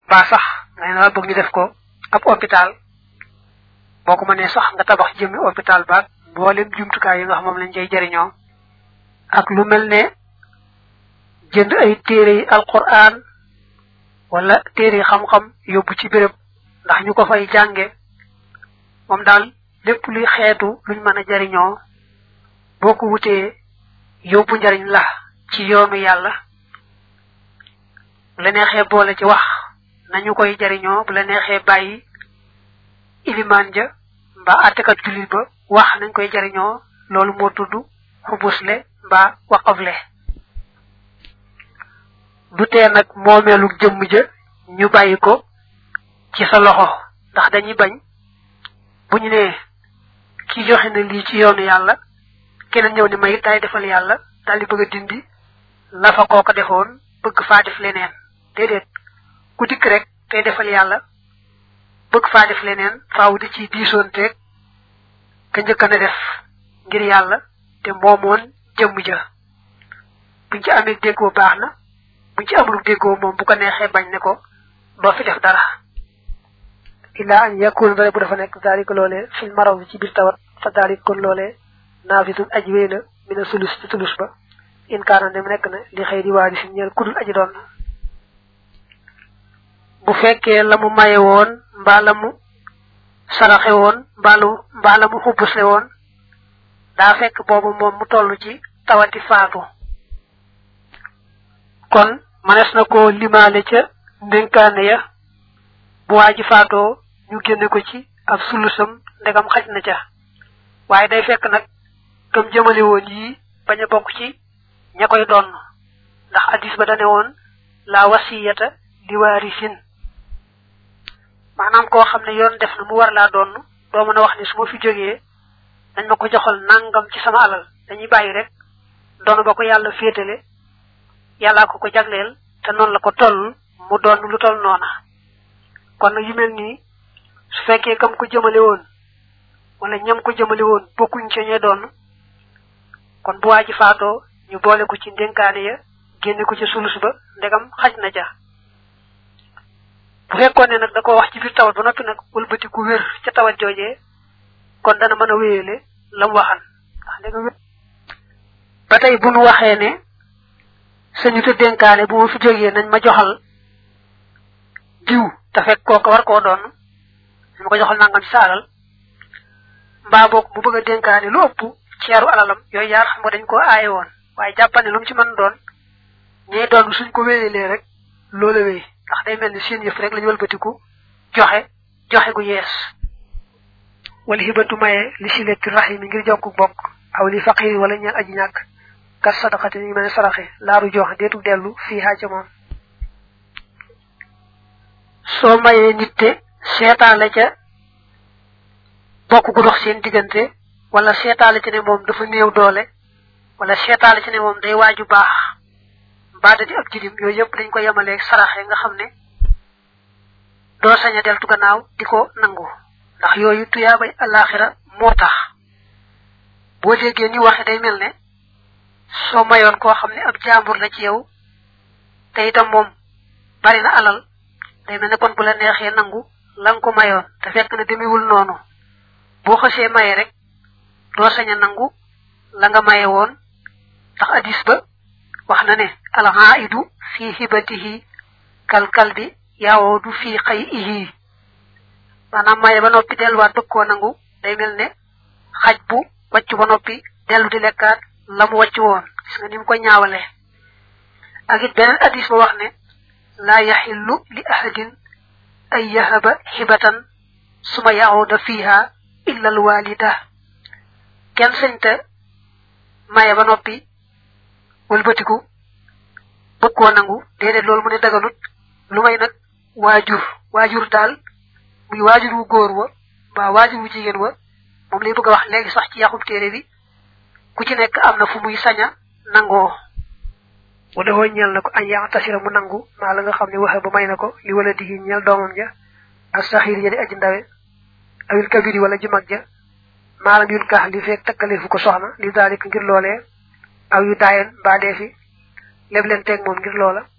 ba sax nga ne bëgg ñu def ko ab hôpital boo ko mënee sax nga tabax jëmmi hôpital baag mboolem jumtukaay yi nga xam moom lañ cay jëriñoo ak lu mel ne jënd ay téere yi alquran wala téere yi xam-xam yóbbu ci béréb ndax ñu ko fay jànge moom daal lépp luy xeetu luñ mën a jariñoo boo ko wutee yóbbu njariñ la ci yoonu yàlla bu la neexee boole ci wax nañu koy jariñoo bu la neexee bàyyi ilimaan ja mbaa àttekat jullit ba wax nañ koy jariñoo loolu moo tudd xubusle mbaa waqafle du tee nag moomeelu jëmm ja ñu bàyyi ko ci sa loxo ndax dañuy bañ bu ñu nee ki joxe na lii ci yoonu yàlla keneen ñëw ni may daay defal yàlla daal di bëgg a dindi la fa kooka defoon bëgg faa def leneen déedéet ku dikk rek tey defal yàlla bëgg faa def leneen faaw di ci diisoonteeg ka njëkk na def ngir yàlla te moomoon jëmm ja buñ ci amee déggoo baax na buñ ci amul déggoo moom bu ko neexee bañ ne ko doo fi def dara illa an yakun dara bu dafa nekk daalika loolee fil maraw bi ci biir tawat fa daalik kon loolee naafitun aji wéy la mina sulus ci sulus ba in kaana dem nekk na li xëy di waari si ñeel kudul aji doon bu fekkee la mu maye woon mbaa la mu saraxe woon mbaa lu mbaa la mu xubbusle woon daa fekk boobu moom mu toll ci tawati faatu kon manes na ko limaale ca ndénkaane ya bu waa ji faatoo ñu génne ko ci ab sulusam ndegam xaj na ca waaye day fekk nag kam jëmale woon yii bañ a bokk ci ña koy doon ndax addis ba dane woon la wasiyata li waarisin maanaam koo xam ne yoon def na mu war laa doon doo mën a wax ne su ma fi jógee dañ ma ko joxal nangam ci sama alal dañuy bàyyi rek doon ba ko yàlla féetale yàllaa ko ko jagleel te noonu la ko toll mu doon lu toll noona kon nag yu mel nii su fekkee kam ko jëmale woon wala ñam ko jëmale woon bokkuñ ca ñe doon kon bu waa ji faatoo ñu boole ko ci ndénkaane ya génne ko ci sulus ba ndegam xaj na ja bu fekkoon ne nag da ko wax ci biir tawat ba noppi nag wëlbati ku wér ca tawat joojee kon dana mën a wéyale la mu waxan ndax ndegam wér ba tey bu nu waxee ne sañu te dénkaane bu ma fi jógee nañ ma joxal diw te fekk kooka war koo doon nañ ma ko joxal nangam ci sa alal mbaa boog mu bëgg a dénkaane lu ëpp ceeru alalam yooyu yaar xam nga dañ ko aaye woon waaye jàppane lu mu ci mën doon ñee doon suñ ko wéyalee rek loola wéy ndax day mel ni seen yëf rek lañu wëlbatiku joxe joxe gu yees wala hibatu maye li silati rahimi ngir jokku bokk aw li faqiri wala ñeel aji ñàkk kat sadaqati ñu mel ne saraxe laaru jox deetu dellu fii haa ca moom soo mayee nit te seetaale ca bokk gu dox seen diggante wala seetaale ci ne moom dafa néew doole wala seetaale ci ne moom day waaju baax mbaa da di ab jidim yooyu yëpp dañ ko yemaleeg saraxe nga xam ne doo sañ a deltu gannaaw di ko nangu ndax yooyu tuyaabay alaxira moo tax boo déggee ni waxe day mel ne soo mayoon koo xam ne ab jaambur la ci yow te itam moom bari na alal day mel ne kon bu la neexee nangu la nga ko mayoon te fekk ne demewul noonu boo xasee maye rek doo sañ a nangu la nga maye woon ndax hadis ba wax na ne alhaidu fi hibatihi kal kalbi yaawoodu fi xayihi maanaam maye ba noppi delluwaat bëgg koo nangu day mel ne xaj bu wàcc ba noppi dellu di lekkaat la mu wàcc woon gis nga ni mu ko ñaawale ak it beneen hadis ba wax ne laa yaxillu li ahadin ay yahaba xibatan suma yaawuda fiha illa al walida kenn sañta maye ba noppi wëlbatiku bëgg koo nangu déedéet loolu mu ne daganut lu may nag waajur waajur daal muy waajur wu góor wa mbaa waajur wu jigéen wa moom lay bëgg a wax léegi sax ci yaxub téere bi ku ci nekk am na fu muy saña nangoo wala woo ñeel na ko añ yaa tasira mu nangu maa la nga xam ne waxe ba may na ko li wala digi ñeel doomam ja ak saxiir ja di aji ndawe awil kabiri wala ji mag ja maalam yun kaax li feek takkaleefu ko soxna li daalik ngir loolee aw yu daayen mbaa dee fi leb leen teeg moom ngir loola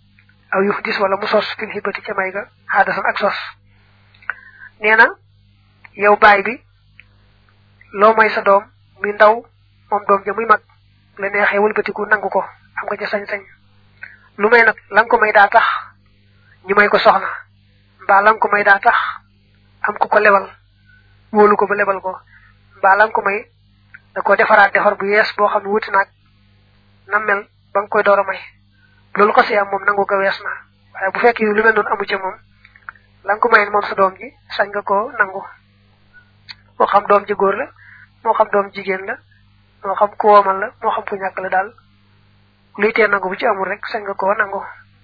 aw yuf dis wala mu sos fil hibati ca may ga hadasan ak sos neena yow baay bi loo may sa doom mi ndaw moom doom ja muy mag la neexee wëlbatiku nangu ko am nga ca sañ-sañ lu may nag la ko may daa tax ñu may ko soxna mbaa la ko may daa tax am ku ko lebal wóolu ko ba lebal ko mbaa la ko may da ko defaraat defar bu yees boo xam ne wuti naag na mel ba nga koy door a may loolu ko am moom nangu ko wees na waaye bu fekkee lu mel noonu amu ca moom la ko may moom sa doom ji sañ nga ko nangu moo xam doom ji góor la moo xam doom jigéen la moo xam ku woomal la moo xam ku ñàkk la daal luy tee nangu bu ci amul rek sañ nga koo nangu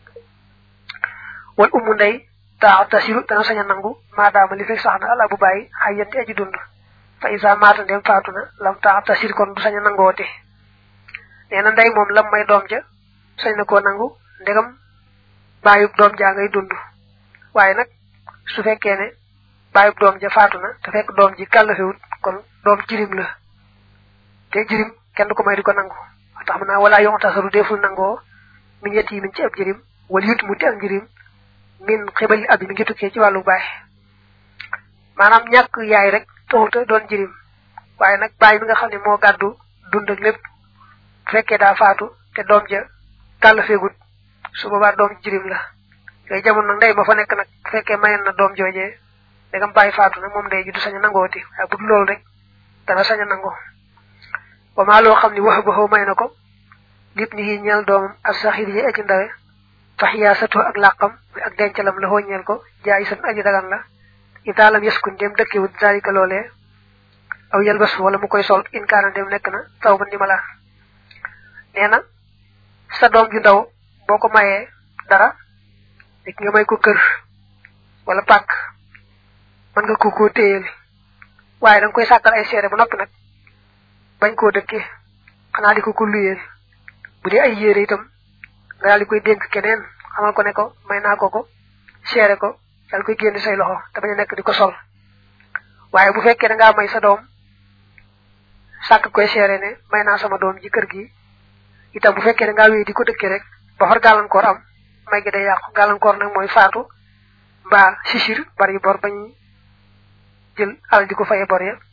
wal umu ndey taa tasiru dana sañ a nangu maadaama li fekk sax na ala bu bàyyi xay yanti aji dund fa isa maata ndem faatu na lam taa tasir kon du sañ a nangoote nee na ndey moom lam may doom ja sañ na koo nangu ndegam bàyyub doom jaa ngay dund waaye nag su fekkee ne bàyyub doom ja faatu na te fekk doom ji kàllafewut kon doom jirim la te jirim kenn du ko may di ko nangu tax mu naa wala yong tasaru deful nangoo min yet yi min ci ab jirim wala yut mu ti am jirim min xibali abi mi ngi tukkee ci wàllu baay maanaam ñàkk yaay rek taxuta doon jirim waaye nag baay mi nga xam ne moo gàddu dund ak lépp fekkee daa faatu te doom ja kàllafeegut su boobaa doom jirim la yooyu jamono nag ndey ma fa nekk nag bu fekkee mayen na doom joojee dagam bàyyi faatu nag moom ndey ji du sañ a nangooti waaye bu dul loolu rek dana sañ a nangoo wa maa loo xam ne wax ba may na ko nit ñi ñeel doomam ak saxir yi aji ndawe fax yaa sato ak làqam ak dencalam la ñeel ko jaay san aji dagan la itaalam yaskun dem dëkkewut zalika loolee aw yelbas wala mu koy sol in kaana dem nekk na taw ba ndimala nee na sa doom ju ndaw boo ko mayee dara dik nga may ko kër wala pàkk mën nga ko koo téyel waaye da nga koy sàkkal ay seere ba noppi nag bañ koo dëkkee xanaa di ko ko luyeel bu dee ay yére itam nga daal di koy dénk keneen xamal ko ne ko may naa ko ko seere ko daal koy génn say loxo te bañ a nekk di ko sol waaye bu fekkee da ngaa may sa doom sàkk koy seere ne may naa sama doom ji kër gi itam bu fekkee da ngaa wéy di ko dëkkee rek ba far gàllankoor am may gi day yàqu gàllankoor nag mooy faatu mbaa sisir bari bor bañ jël alal di ko faye bor ya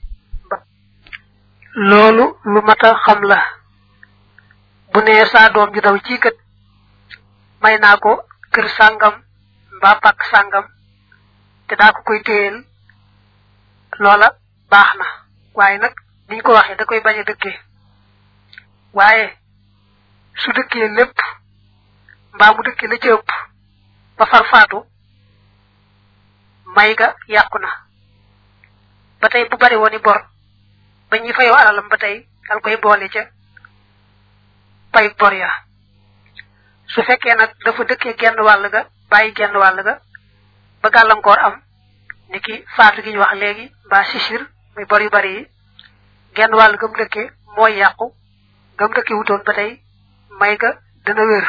loolu lu mata xam la bu nee saa doom ju daw ci kat may naa ko kër sàngam mbaa pàkk sàngam te daa ko koy téyel loola baax na waaye nag niñ ko waxee da koy bañ a dëkkee waaye su dëkkee lépp mbaa mu dëkkee la ci ëpp ba far faatu may ga yàqu na ba tey bu bari woon i bor ba ñuy fayoo alalam ba tey dal koy boole ca pay bor ya su fekkee nag dafa dëkkee genn wàll ga bàyyi genn wàll ga ba gàllankoor am ni ki faatu gi ñu wax léegi mbaa sisir muy bor yu bari yi genn wàll gam dëkkee mooy yàqu gam dëkkee wutoon ba tey may ga dana wér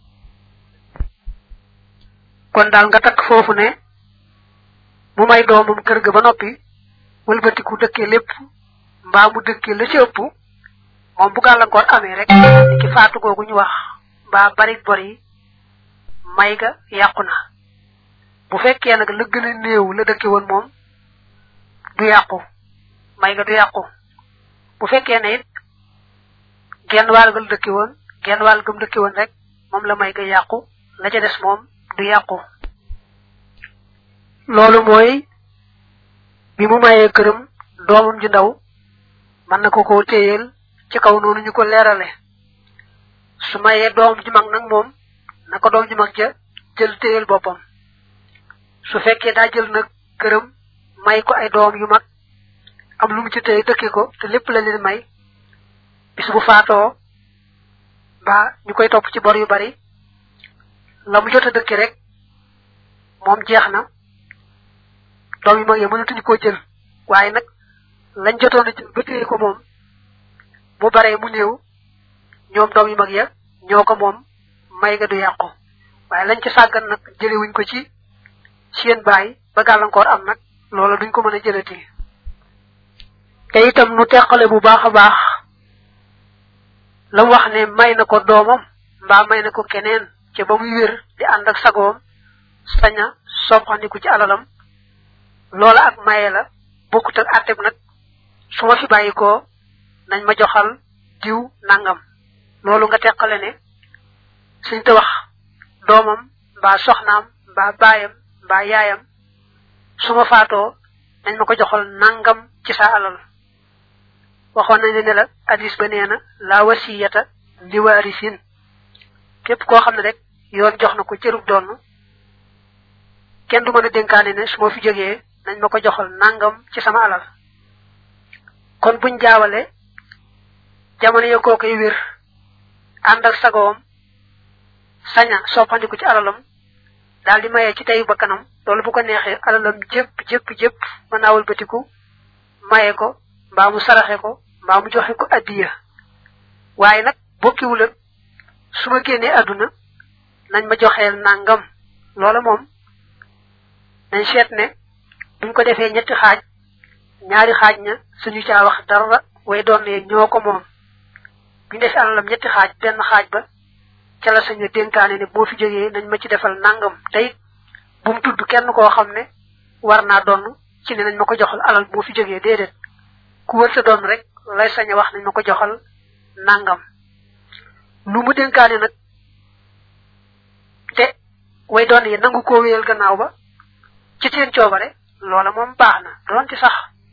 kon daal nga takk foofu ne mu may doomam kër ga ba noppi wëlbatiku dëkkee lépp mbaa mu dëkkee la ci ëpp moom bu gàllankoor amee rek ni ki faatu googu ñu wax mbaa bari bor yi may ga yàqu na bu fekkee nag la gën a néew la dëkke woon moom du yàqu may ga du yàqu bu fekkee ne it genn wàll ga la dëkke woon genn wàll gam dëkke woon rek moom la may ga yàqu la ca des moom du yàqu loolu mooy bi mu mayee këram doomam ju ndaw mën na ko koo téyeel ci kaw noonu ñu ko leerale su mayee doom ju mag nag moom na ko doom ju mag ja jël téyeel boppam su fekkee daa jël nag këram may ko ay doom yu mag am lu mu ci téye dëkke ko te lépp la leen may bis bu faatoo ba ñu koy topp ci bor yu bari la mu jot a dëkke rek moom jeex na doom yu mag ya mënatuñu koo jël waaye nag lañ jotoon a jël ba téye ko moom bu baree mu néew ñoom doom yu mag ya ñoo ko moom may ga du yàqu waaye lañ ci sàggan nag jëlewuñ ko ci seen baay ba gàllankoor am nag loola duñ ko mën a jëlati te itam nu teqale bu baax a baax la wax ne may na ko doomam mbaa may na ko keneen ca ba muy wér di ànd ak sagoom saña soppandiku ci alalam loola ak maye la bokkut ak àtteb nag su ma fi bàyyi ko nañ ma joxal diw nangam loolu nga teqale ne suñ te wax doomam mbaa soxnaam mbaa baayam mbaa yaayam su ma faatoo nañ ma ko joxal nangam ci sa alal waxoon nañ ne la hadis ba nee na la wasiyata li waarisin képp koo xam ne rek yoon jox na ko cërub doon kenn du mën a dénkaane ne su ma fi jógee nañ ma ko joxal nangam ci sama alal kon buñ jaawale jamono ya koo koy wér ànd ak sagoom saña soppandiku ci alalam daal di mayee ci teyu ba kanam loolu bu ko neexee alalam jëpp jëpp jëpp mën naa wëlbatiku maye ko mbaa mu saraxe ko mbaa mu joxe ko addiya waaye nag bokkiwul ak su ma génnee àdduna nañ ma joxeel nangam loola moom nañ seet ne buñ ko defee ñetti xaaj ñaari xaaj ña suñu caa wax dara way doon ne ñoo ko moom buñ defee alalam ñetti xaaj benn xaaj ba ca la sañu dénkaane ne boo fi jógee nañ ma ci defal nangam tey bu mu tudd kenn koo xam ne war naa doon ci ne nañ ma ko joxal alal boo fi jógee déedéet ku wër sa doon rek lay sañ a wax nañ ma ko joxal nangam lu mu dénkaane nag te way doon yi nangu koo wéyal gannaaw ba ci seen coobare loola moom baax na doon ci sax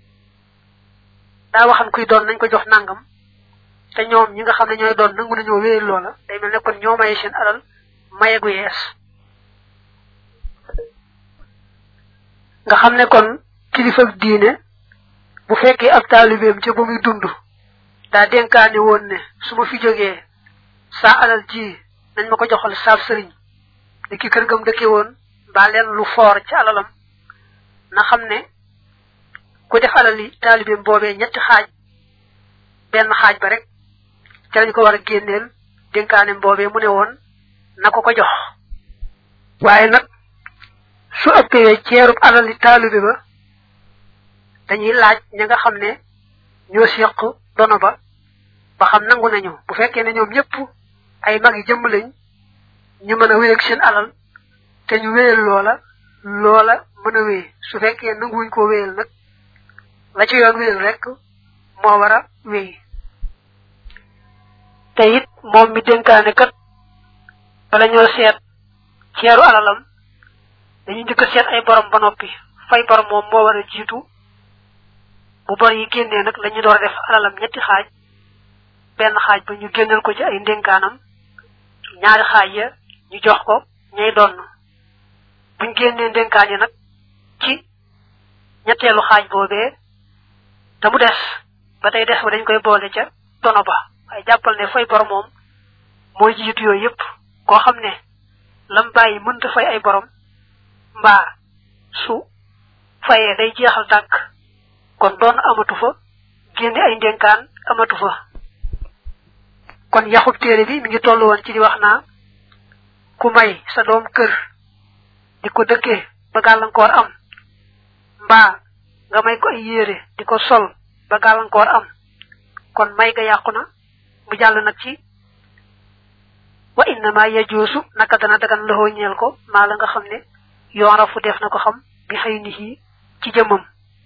daa waxan kuy doon nañ ko jox nangam te ñoom ñi nga xam ne ñooy doon nangu nañoo wéyal loola day mel ne kon ñoo maye seen alal maye gu yees nga xam ne kon kilifa diine bu fekkee ab taalibeem ca ba muy dund daa dénkaane woon ne su ma fi jógee saa alal ji nañ ma ko joxal saab sëriñ ni ki kër gam dëkke woon mbaa leen lu foor ci alalam na xam ne ku def alal yi taalibeem boobee ñetti xaaj benn xaaj ba rek ca lañ ko war a génneel dénkaanem boobee mu ne woon na ko ko jox waaye nag su ëppee ceerub alal yi taalibe ba dañuy laaj ña nga xam ne ñoo seq dono ba ba xam nangu nañu bu fekkee ne ñoom ñëpp ay mag yi jëmm lañ ñu mën a wéy ak seen alal te ñu wéyal loola loola mën a wéy su fekkee nanguwuñ ko wéyal nag la ci yoon wéyal rek moo war a wéy te it moom mi dénkaane kat bala ñoo seet ceeru alalam dañu njëkk a seet ay borom ba noppi fay borom moom moo war a jiitu bu bor yi génnee nag la ñu door a def alalam ñetti xaaj benn xaaj ba ñu génnal ko ci ay ndénkaanam ñaari xaaj ya ñu jox ko ñay donn buñ génnee ndénkaan yi nag ci ñetteelu xaaj boobee te mu des ba tey des ba dañ koy boole ca dono ba waaye jàppal ne fay bor moom mooy jiitu yooyu yépp koo xam ne lam bàyyi mënta fay ay borom mbaa su fayee day jeexal tànk kon doon amatu fa génne ay ndénkaan amatu fa kon yaxub téere bi mi ngi toll woon ci di wax naa ku may sa doom kër di ko dëkkee ba gàllankoor am mbaa nga may ko ay yére di ko sol ba gàllankoor am kon may ga yàqu na mu jàll nag ci wa innama yajuusu naka dana dagan loxoo ñeel ko maa la nga xam ne yoon rafu def na ko xam bi xëy ni ci jëmmam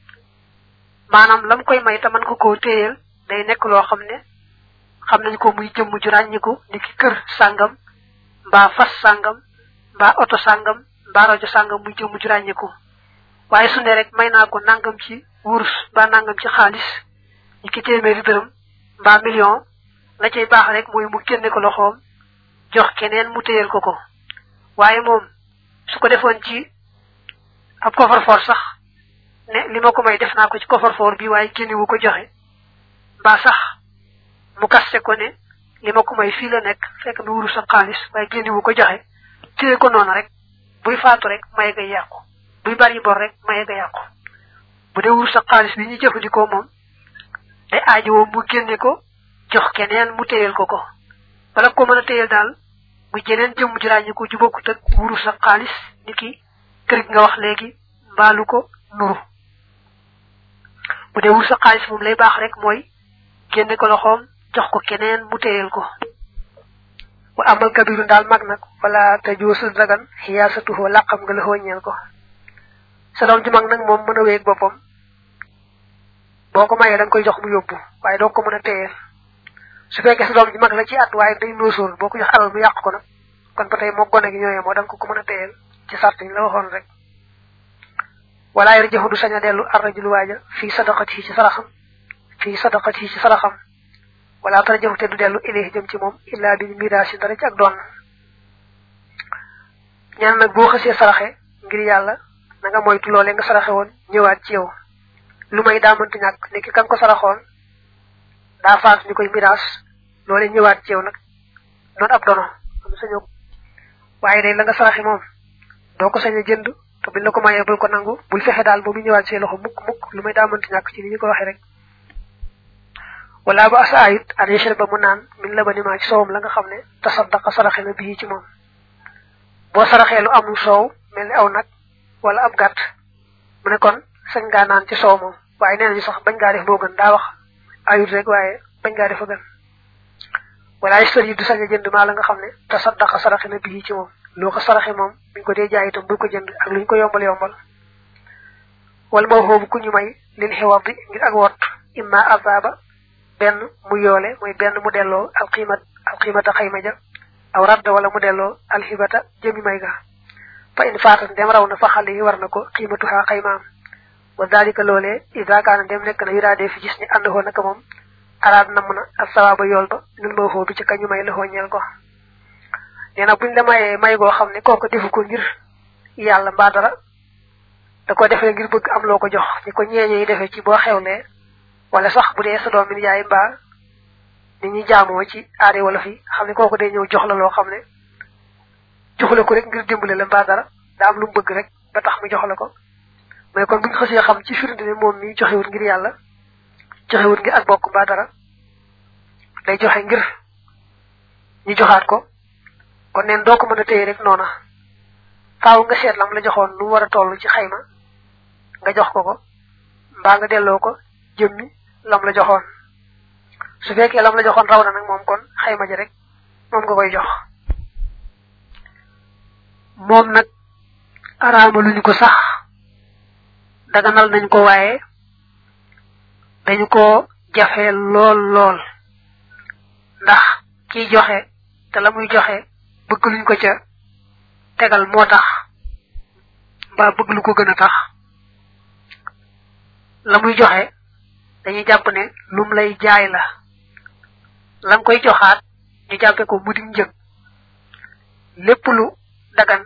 maanaam lam koy may te man ko koo téyeel day nekk loo xam ne xam nañ ko muy jëmm ju ràññiku ni ki kër sàngam mbaa fas sàngam mbaa oto sàngam mbaa rajo sàngam muy jëmm ju ràññiku waaye su ne rek may naa ko nangam ci wurus mbaa nangam ci xaalis ni ki téeméeri dërëm mbaa million la cay baax rek mooy mu génne ko loxoom jox keneen mu téyel ko ko waaye moom su ko defoon ci ab coffre-fort sax ne li ma ko may def naa ko ci coffre-fort bi waaye génne wu ko joxe mbaa sax mu kaste ko ne li ma ko may fii la nekk fekk mi wuru sa xaalis waaye génne wu ko joxe téye ko noonu rek buy faatu rek maye ga yàqu buy bari bor rek maye ga yàqu bu dee wuru sa xaalis bi ñu jëfandikoo moom day aajowoo mu génne ko jox keneen mu téyel ko ko bala ko mën a téyel daal mu jeneen jëmm ju ràññi ko ju bokkut ak wuru sa xaalis ni ki kër gi nga wax léegi mbaalu ko nuru bu dee wuru sa xaalis moom lay baax rek mooy génne ko loxoom jox ko keneen mu téyel ko wa amal kabiru daal mag nag wala te joosu dagan xiyaasatuhoo làqam nga la xooñeel ko sa doom ji mag nag moom mën a wéeg boppam boo ko mayee da nga koy jox mu yóbbu waaye doo ko mën a téyeel su fekkee sa doom ji mag la ci at waaye day noosool boo ko jox alal mu yàq ko nag kon ba tey moo gone gi ñooyee moo da nga ko ko mën a téyeel ci sart yi la waxoon rek wala yar jëxu du sañ a dellu arrajulu waaja fii sadaqat ci saraxam fii sadaqat ci saraxam wala tara jëxu te du dellu ilayhi jëm ci moom illa bi miraasi dara ci ak doon ñaan nag boo xësee saraxe ngir yàlla na nga moytu loolee nga saraxe woon ñëwaat ci yow lu may daa mënti ñàkk ni ki kan ko saraxoon daa faatu ñu koy miraas loolee ñëwaat ci yow nag noonu ab dono am sañoo waaye day la nga saraxe moom doo ko sañ a jënd te buñ la ko mayee bul ko nangu bul fexe daal ba mu ñëwaat see loxo mukk mukk lu may daa mënti ñàkk ci ni ñu ko waxee rek wala ba asa ayit an yashra ba mu naan min la ba ni maa ci soowam la nga xam ne tasaddaqa saraxe na bii ci moom boo saraxee lu amul soow mel ni aw nag wala ab gàtt mu ne kon sañ ngaa naan ci soow moom waaye nee nañu sax bañ ngaa def moo gën daa wax ayut rek waaye bañ ngaa def a gën wala yastar yi du sañ a jënd maa la nga xam ne tasaddaqa saraxe na bii ci moom loo ko saraxe moom buñ ko dee jaay itam bul ko jënd ak luñ ko yombal yombal wala moo xoobu ku ñu may lil xiwar bi ngir ak wot imma azaba benn mu yoole mooy benn mu delloo alxiimat alxiimata xayma ja aw radd wala mu delloo alxibata jëmi may ga fa in faatat ndem raw na fa xale yi war na ko xiimatuha xaymaam wa dalika loolee ida kaana ndem nekk na yiraadee fi gis ni ànd hoo naka moom araad namm na ak sawaaba yool ba lul ma xoo bi ci kañu may la xooñeel ko nee na buñ la mayee may goo xam ne kooku defu ko ngir yàlla mbaa dara da ko defee ngir bëgg am loo ko jox ñi ko ñeeñe yi defee ci boo xewlee wala sax bu dee sa doom mi yaay mbaa ni ñuy jaamoo ci aade wala fi xam ne kooku day ñëw jox la loo xam ne joxula ko rek ngir dimbale la mbaa dara daa am lu mu bëgg rek ba tax mu jox la ko mais kon buñ xësee xam ci firnde ne moom mi joxewut ngir yàlla joxewut ngir ak bokk mbaa dara day joxe ngir ñu joxaat ko kon neen doo ko mën a téye rek noona faaw nga seet lam la joxoon lu war a toll ci xayma nga jox ko ko mbaa nga delloo ko jëmmi lam la joxoon su fekkee lam la joxoon raw na nag moom kon xayma ji rek moom nga koy jox moom nag araama luñu ko sax daganal nañ ko waaye dañu ko jafe lool lool ndax kiy joxe te la muy joxe bëgg luñ ko ca tegal moo tax mbaa bëgg lu ko gën a tax la muy joxe dañuy jàpp ne lum lay jaay la lam koy joxaat ñu jàppe ko mu di njëg lépp lu dagan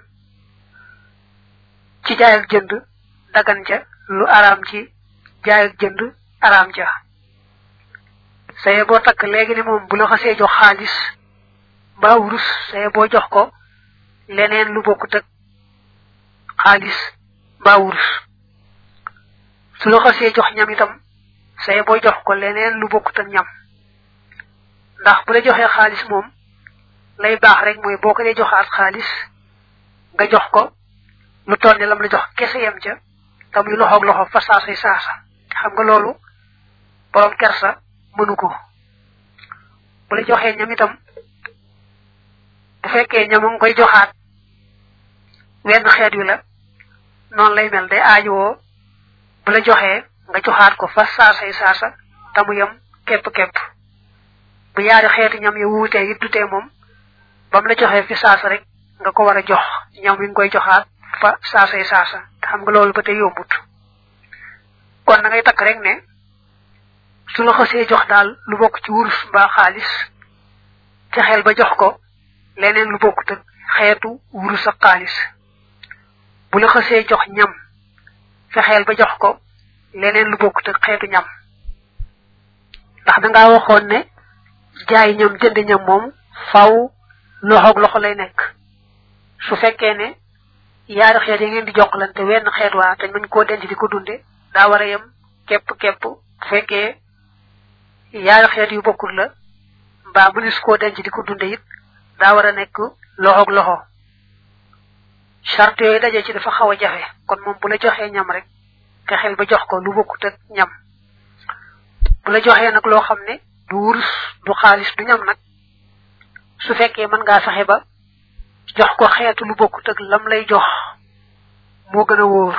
ci jaay ak jënd dagan ca lu araam ci jaay ak jënd araam ca saye boo takk léegi ne moom bu la xasee jox xaalis mbaa wurus saye boo jox ko leneen lu bokkut ak xaalis mbaa wurus su la xasee jox ñam itam saye boo jox ko leneen lu bokkut ak ñam ndax bu la joxee xaalis moom lay baax rek mooy boo ko dee joxaat xaalis nga jox ko lu toll ne lam la jox kese yem ca tam yu loxoog loxo fa saasay saasa xam nga loolu borom kersa mënu ko bu la joxee ñam itam bu fekkee ñam nga koy joxaat wenn xeet wi la noonu lay mel day aajowoo bu la joxee nga joxaat ko fa saasay saasa tamu yem képp-képp bu yaari xeeti ñam yi wuutee it dutee moom ba mu la joxee fi saasa rek nga ko war a jox ñam wi nga koy joxaat fa saasay saasa te xam nga loolu ba tey yombut kon na ngay takk rek ne su la xasee jox daal lu bokk ci wurus mbaa xaalis fexeel ba jox ko leneen lu bokkut ak xeetu wurus ak xaalis bu la xasee jox ñam fexeel ba jox ko leneen lu bokkut ak xeetu ñam ndax dangaa waxoon ne jaay ñam jënd ñam moom faw loxoog loxo lay nekk su fekkee ne yaari xeet yi ngeen di jokkalante wenn xeet waa te mën koo denc di ko dunde daa war a yem képp képp bu fekkee yaari xeet yu bokkul la mbaa mënis koo denc di ko dunde it daa war a nekk loxoog loxo charte yooyu daje ci dafa xaw a jafe kon moom bu la joxee ñam rek fexeel ba jox ko lu bokkut ak ñam bu la joxee nag loo xam ne du wurus du xaalis du ñam nag su fekkee mën ngaa fexe ba jox ko xeetu lu bokkut ak lam lay jox moo gën a wóor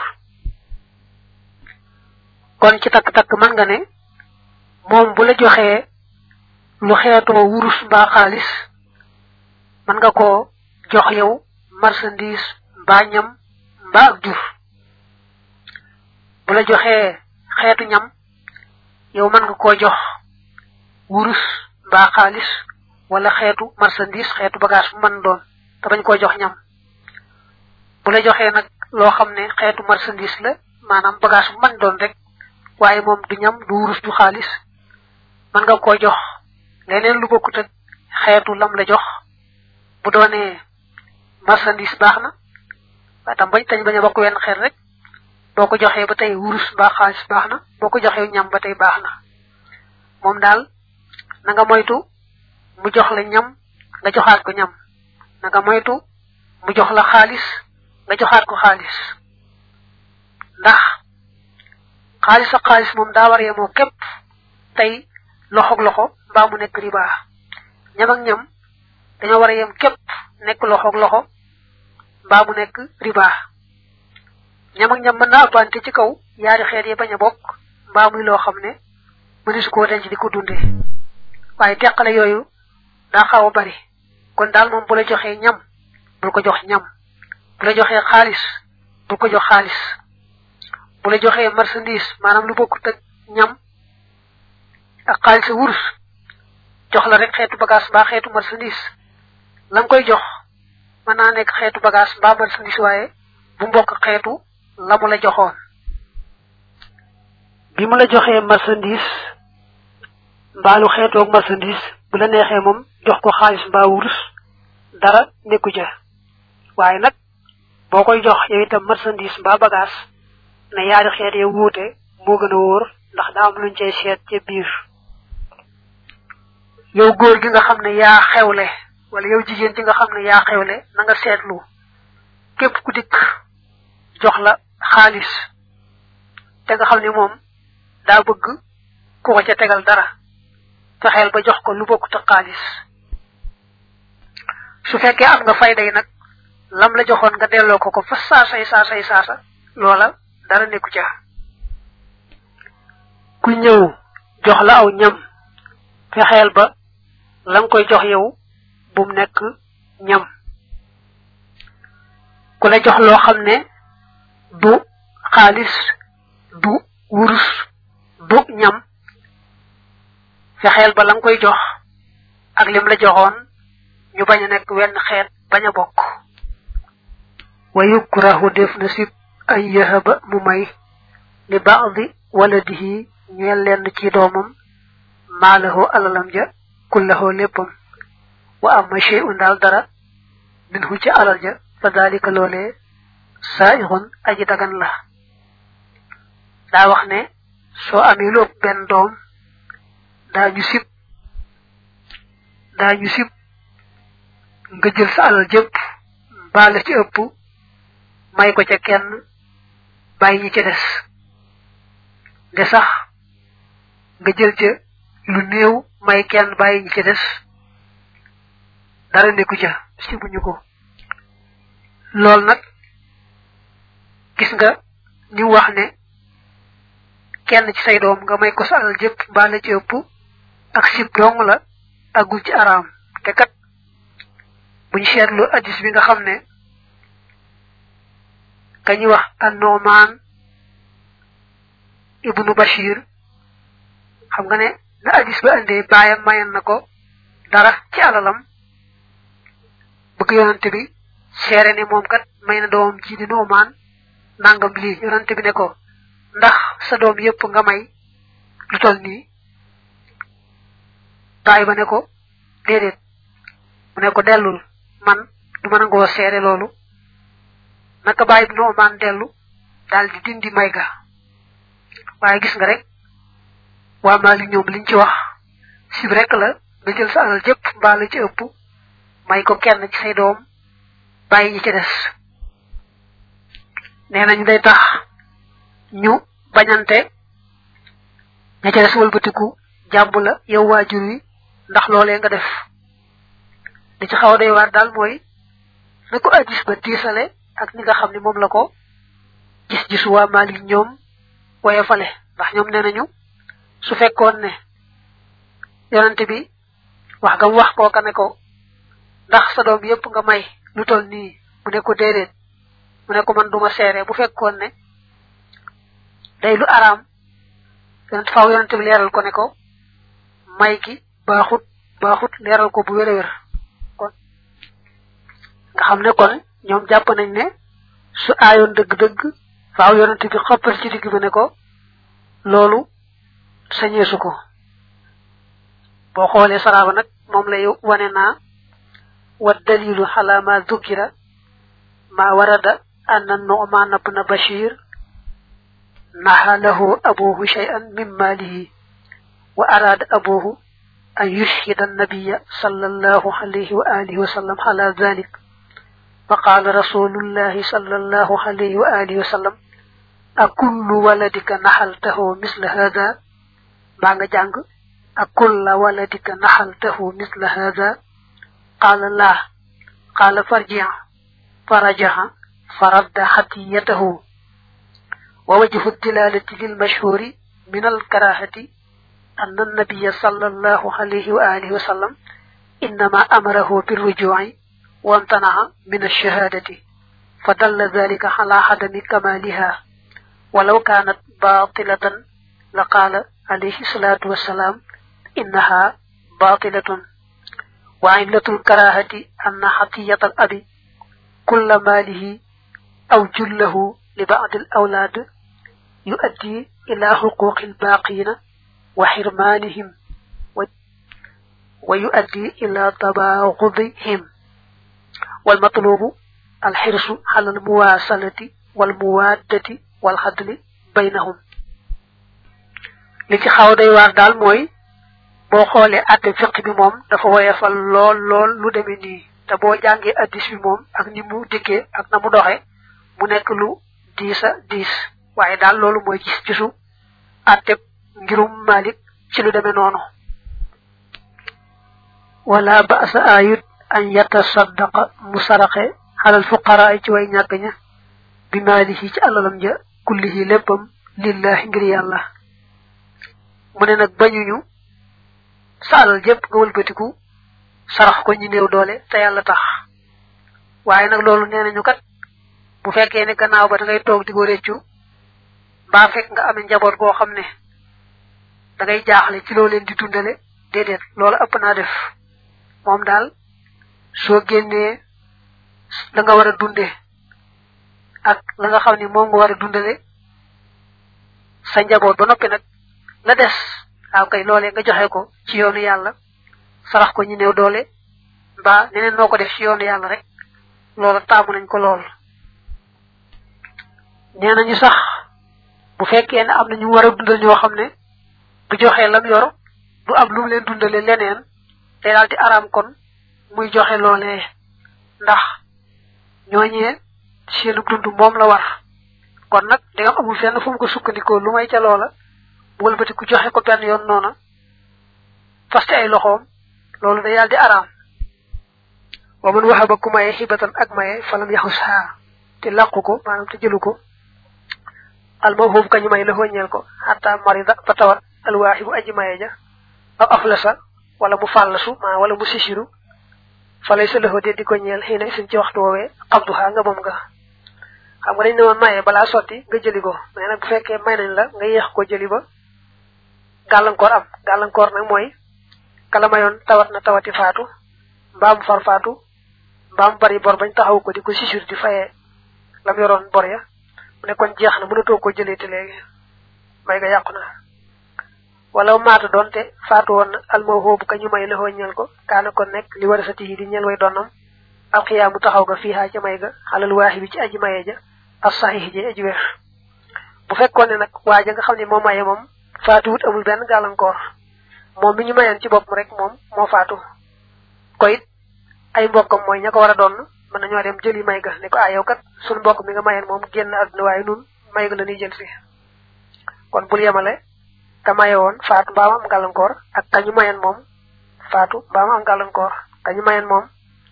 kon ci takk-takk mën nga ne moom bu la joxee lu xeetoo wurus mbaa xaalis mën nga koo jox yow marchandise mbaa ñam mbaa ak jur bu la joxee xeetu ñam yow mën nga koo jox wurus mbaa xaalis wala xeetu marchandise xeetu bagage bu mën doon te bañ koo jox ñam bu la joxee nag loo xam ne xeetu marchandise la maanaam bagage bu mën doon rek waaye moom du ñam du wurus du xaalis mën nga koo jox leneen lu bokkut ak xeetu lam la jox bu doonee marchandise baax na waaye tam bañ tañ bañ a bokk wenn xeet rek boo ko joxee ba tey wurus mbaa xaalis baax na boo ko joxee ñam ba tey baax na moom daal na nga moytu mu jox la ñam nga joxaat ko ñam na nga moytu mu jox la xaalis nga joxaat ko xaalis ndax xaalis ak xaalis moom daa war yemoo képp tey loxoog loxo mbaa mu nekk riba ñam ak ñam dañoo war a yem képp nekk loxoog loxo mbaa mu nekk riba ñam ak ñam mën naa ëppante ci kaw yaari xeet yi bañ a bokk mbaa muy loo xam ne mënisu koo denc di ko dunde waaye teqale yooyu daa xaw a bari kon daal moom bu la joxee ñam bul ko jox ñam bu la joxee xaalis bul ko jox xaalis bu la joxee marchandise maanaam lu bokkut ak ñam ak xaalis a wurus jox la rek xeetu bagage mbaa xeetu marchandise la nga koy jox mën naa nekk xeetu bagage mbaa marchandise waaye bu mbokk xeetu la mu la joxoon bi mu la joxee marchandise mbaa lu xeetoog marchandise bu la neexee moom jox ko xaalis mbaa wurus dara nekku ja waaye nag boo koy jox yow itam marchandise mbaa bagage ne yaari xeet ya wuute moo gën a wóor ndax daa am luñ cay seet ca biir yow góor gi nga xam ne yaa xewle wala yow jigéen ji nga xam ne yaa xewle na nga seetlu képp ku dikk jox la xaalis te nga xam ne moom daa bëgg ku ko ca tegal dara fexeel ba jox ko lu bokkut ak xaalis su fekkee am nga fayda yi nag lam la joxoon nga delloo ko ko fa saasay saasay saasa loola dara nekku ca ku ñëw jox la aw ñam fexeel ba la nga koy jox yow bum nekk ñam ku la jox loo xam ne du xaalis du wurus du ñam fexeel ba la nga koy jox ak lim la joxoon ñu bañ a nekk wenn xeet bañ a bokk wa yukrahu def na sib ay yahaba mu may li baadi waladihi ñeel lenn ci doomam maalahu alalam ja kullahu léppam wa amma shay'un daal dara minhu ci alal ja fa dalika loolee saa'ixun aji dagan la daa wax ne soo amee lu ëpp benn doom daa ñu sib daa ñu sib nga jël sa alal jëpp mbaa la ci ëpp may ko ca kenn bàyyi ñi ca des de sax nga jël ca lu néew may kenn bàyyi ñi ca des dara nekku ca sibuñu ko lool nag gis nga ni wax ne kenn ci say doom nga may ko sa alal jëpp mbaa la ci ëpp ak sib dong la agul ci araam te kat buñ seetlu addis bi nga xam ne kañuy wax annoomaan ibnu bashir xam nga ne na addis ba andee baayam mayen na ko dara ci alalam bëgg yonante bi seere ne moom kat may na doomam ji di noomaan nangam lii yonante bi ne ko ndax sa doom yépp nga may lu tol nii baay ba ne ko déedéet mu ne ko dellul man du ma nangoo seere loolu naka bàyyi bi noomaan dellu daal di dindi may ga waaye gis nga rek waa Maalik ñoom liñ ci wax sib rek la nga jël sa alal jëpp mbaa la ci ëpp may ko kenn ci say doom bàyyi ñi ci des nee nañu day tax ñu bañante ña ca des wëlbatiku jàmb la yow waajur wi ndax loolee nga def li ci xaw day war daal mooy na ko addis ba tiisale ak ni nga xam ne moom la ko gis gisu waa Malik ñoom waye fale ndax ñoom nee nañu su fekkoon ne yonante bi wax gam wax kooka ne ko ndax sa doom yépp nga may lu tol nii mu ne ko déedéet mu ne ko man duma seere bu fekkoon ne day lu araam yonent faaw yonante bi leeral ko ne ko may gi baaxut baaxut leeral ko bu wér a wér kon nga xam ne kon ñoom jàpp nañ ne su aayoon dëgg-dëgg faaw yonante bi xoppal ci digg bi ne ko loolu sañeesu ko boo xoolee saraaba nag moom lay wane naa wa dalilu ala ma dhukira ma warada anna nu'man ibn bashir naha lahu abuhu shay'an min malihi wa arada abuhu an yushhida an-nabiy sallallahu alayhi wa alihi wa sallam ala dhalik فقال رسول الله صلى الله عليه وآله وسلم أكل ولدك نحلته مثل هذا بانغ جانغ أكل ولدك نحلته مثل هذا قال لا قال فرجع فرجع فرد حتيته ووجه الدلالة للمشهور من الكراهة أن النبي صلى الله عليه وآله وسلم إنما أمره بالرجوع وامتنع من الشهادة فدل ذلك على عدم كمالها ولو كانت باطلة لقال عليه الصلاة والسلام إنها باطلة وعلة الكراهة أن حطية الأب كل ماله أو جله لبعض الأولاد يؤدي إلى حقوق الباقين وحرمانهم ويؤدي إلى تباغضهم والمطلوب الحرص على المواصلة والموادة والعدل بينهم li ci xaw day waar daal mooy boo xoolee atte fiq bi moom dafa woyefal lool lool lu demee nii te boo jàngee addis bi moom ak ni mu dikkee ak na mu doxe mu nekk lu diisa diis waaye daal loolu mooy gis gisu atte ngirum malik ci lu demee noonu wala ba'sa ayut an yatasaddaqa mu saraxe xalal fuqaraa ci way ñàkk ña bi maalihi ci alalam ja kullihi léppam lillahi ngir yàlla mu ne nag bañuñu sa alal jëpp nga wëlbatiku sarax ko ñi néew doole te yàlla tax waaye nag loolu nee nañu kat bu fekkee ne gannaaw ba da ngay toog di ko réccu mbaa fekk nga amee njaboot goo xam ne da ngay jaaxle ci loo leen di dundale déedéet loolu ëpp naa def moom daal soo génnee la nga war a dunde ak la nga xam ne moom nga war a dundale sa njaboot ba noppi nag la des waaw kay loolee nga joxe ko ci yoonu yàlla sarax ko ñu néew doole mbaa neneen noo ko def ci yoonu yàlla rek loola taamu nañ ko lool nee nañu sax bu fekkee ne am na ñu war a dundal ñoo xam ne bu joxee lam yor du am lu mu leen dundale leneen te daal di araam kon muy joxe loolee ndax ñooñee seenu dund moom la war kon nag da nga amul fenn fu mu ko sukkandikoo lu may ca loola bu wëlbati ku joxe ko benn yoon noona faste ay loxoom loolu day daal di araam wa man waxaba ku maye xibatan ak maye falam yaxus xaa te làqu ko maanaam te jëlu ko almawhub kañu may la ñeel ko xatta marida fa tawat alwaaxibu aji maye ja aw aflasa wala mu fàllasu ma wala mu sisiru falay sa lëxoo de di ko ñeel xëy na suñ ci waxtu woowee xabduxaa nga moom nga xam nga dañ ne woon maye balaa sotti nga jëli ko mais nag bu fekkee may nañ la nga yéex ko jëli ba gàllankoor am gàllankoor nag mooy kala mayoon tawat na tawati faatu mbaam far faatu mbaam bari bor bañ taxaw ko di ko sisur di fayee lam yoroon bor ya mu ne kon jeex na mënatoo ko jëlee te léegi may nga yàqu na wala maata doonte faatu woon na almawhoobu ka ñu may la ñeel ko kaana kon nekk li war a sa tiyi di ñeel way doonam alxiyaamu taxaw ga fiihaa ca may ga xalal waaxi bi ci aji maye ja as saxiix ji aji weex bu fekkoon ne nag waaja nga xam ne moo maye moom faatuwut amul benn gàllankoor moom mi ñu mayoon ci bopp rek moom moo faatu ko it ay mbokkam mooy ña ko war a doon mën nañoo dem jëli may ga ne ko ah yow kat suñu mbokk mi nga mayoon moom génn àdduna waaye nun may ga la ñuy jël si kon bul yemale ka maye woon faatu mbaa am gàllankoor ak kañu mayoon moom faatu mbaa am gàllankoor kañu mayoon moom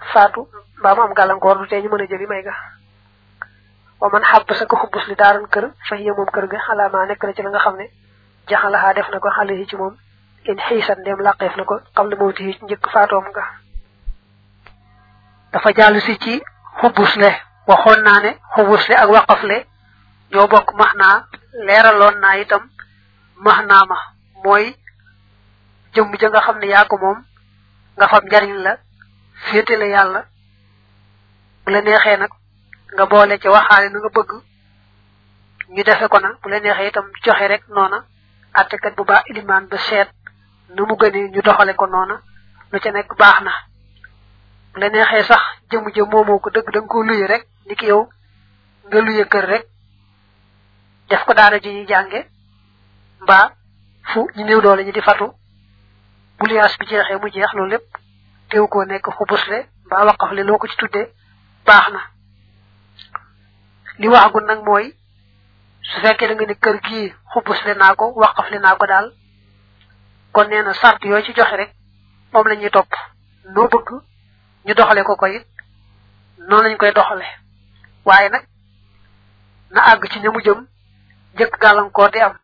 faatu mbaa mu am gàllankoor du tee ñu mën a jëli may ga wa man xàbb sa ko xubbus li daaran kër fa hiya moom kër ga xalaamaa nekk na ci la nga xam ne jaxalaxaa def na ko xale yi ci moom in xiisan ndem làqeef na ko xam le mawti yi njëkk faatoom nga dafa jàll si ci xubbus le waxoon naa ne xubbus le ak waqaf le ñoo bokk max naa leeraloon naa itam max naa ma mooy jëmm ja nga xam ne yaa ko moom nga fab njariñ la féetale yàlla bu la neexee nag nga boole ci waxaale na nga bëgg ñu defe ko na bu la neexee itam joxe rek noona attekat bu baax ilimaan ba seet nu mu gënee ñu doxale ko noona lu ca nekk baax na bu la neexee sax jëmu jëm moomoo ko dëgg da nga ko luye rek ni ki yow nga luye kër rek def ko daara ji ñuy jànge mbaa fu ñu néew doole ñu di fatu bu liyaas bi jeexee mu jeex loolu lépp teew koo nekk xubusle mbaa waqaf le loo ko ci tuddee baax na li waxagul nag mooy su fekkee da nga ne kër gii xubusle naa ko waqafle naa ko daal kon nee na sart yooyu ci joxe rek moom la ñuy topp noo bëgg ñu doxale ko ko it noonu lañ koy doxale waaye nag na àgg ci ñamu jëm njëkk gàllankoor di am